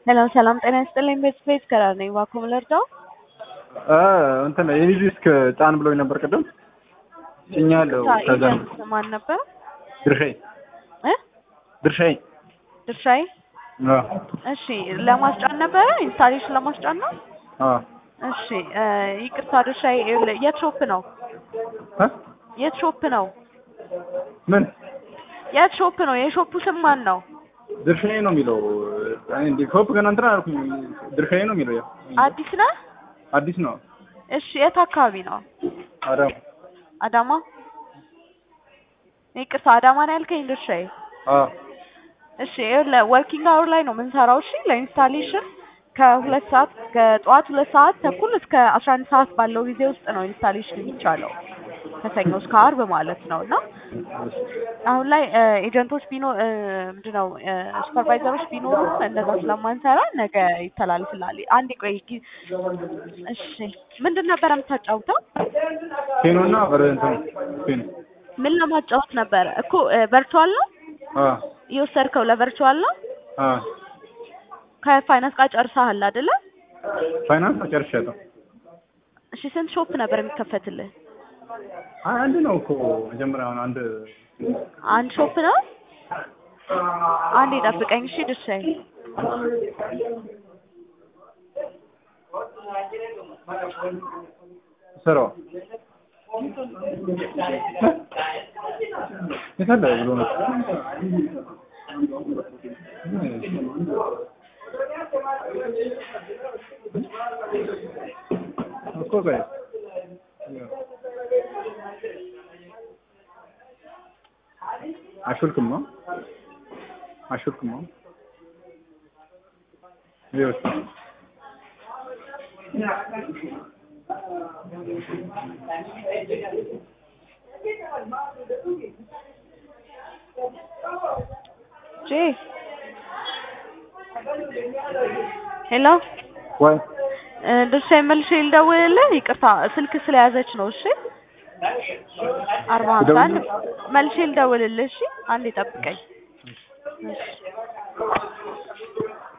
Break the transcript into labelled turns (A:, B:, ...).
A: ሰላም ሰላም፣ ጤና ይስጥልኝ። ቤት ቤት ከራር ነኝ። እባክዎ ምን ልርዳው?
B: እንትን የኔ ዲስክ ጫን ብሎኝ ነበር ቅድም ጭኛለሁ። ከዛ
A: ኤጀንት ማን ነበር?
B: ድርሻዬ
A: እ
B: ድርሻዬ
A: ድርሻዬ።
B: አዎ
A: እሺ፣ ለማስጫን ነበረ ኢንስታሌሽን ለማስጫን ነው።
B: አዎ
A: እሺ፣ ይቅርታ ድርሻዬ። ይኸውልህ፣ የት ሾፕ ነው?
B: እ
A: የት ሾፕ ነው?
B: ምን
A: የት ሾፕ ነው? የሾፑ ስም ማን ነው?
B: ድርሻዬ ነው የሚለው እኔ እንደ ሾፕ ገና እንትን አላልኩኝ። ድርሻዬ ነው የሚለው ያው
A: አዲስ ነህ?
B: አዲስ ነው።
A: እሺ፣ የት አካባቢ ነው?
B: አዳም
A: አዳማ። ይቅርታ አዳማ ነው ያልከኝ ድርሻዬ?
B: አዎ
A: እሺ ይኸውልህ ወርኪንግ አወር ላይ ነው የምንሰራው። እሺ ለኢንስታሌሽን ከሁለት ሰዓት ከጠዋት ሁለት ሰዓት ተኩል እስከ አስራ አንድ ሰዓት ባለው ጊዜ ውስጥ ነው ኢንስታሌሽን የሚቻለው ከሰኞ እስከ አርብ ማለት ነው። እና አሁን ላይ ኤጀንቶች ቢኖ ምንድነው ሱፐርቫይዘሮች ቢኖሩም እንደዛ ስለማንሰራ ነገ ይተላልፍላል። አንዴ ቆይ ጊ- እሺ ምንድን ነበረ የምታጫውተው?
B: ቴኖና በር እንትን ቴኖ
A: ምን ለማጫወት ነበረ እኮ ቨርቹዋል ነው
B: አዎ
A: የወሰድከው ለቨርቹዋል ነው።
B: አዎ
A: ከፋይናንስ ጋር ጨርሰሃል አይደለ?
B: ፋይናንስ ጨርሻለሁ።
A: እሺ ስንት ሾፕ ነበር የሚከፈትልህ?
B: አይ አንድ ነው እኮ መጀመሪያ አሁን አንድ
A: አንድ ሾፕ ነው። አንዴ ጠብቀኝ እሺ ድርሻዬ።
B: ስራው የት አለ ብሎ ነው እኮ ቆይ አሹልክም ነው አሹልክም ነው ይኸውልህ
A: ጄ ሄሎ
B: ወይ
A: ድርሻዬ መልሼ ልደውልልህ። ይቅርታ ስልክ ስለያዘች ነው። እሺ አርባ ሀምሳ አንድ መልሼ ልደውልልህ። እሺ አንዴ ጠብቀኝ። እሺ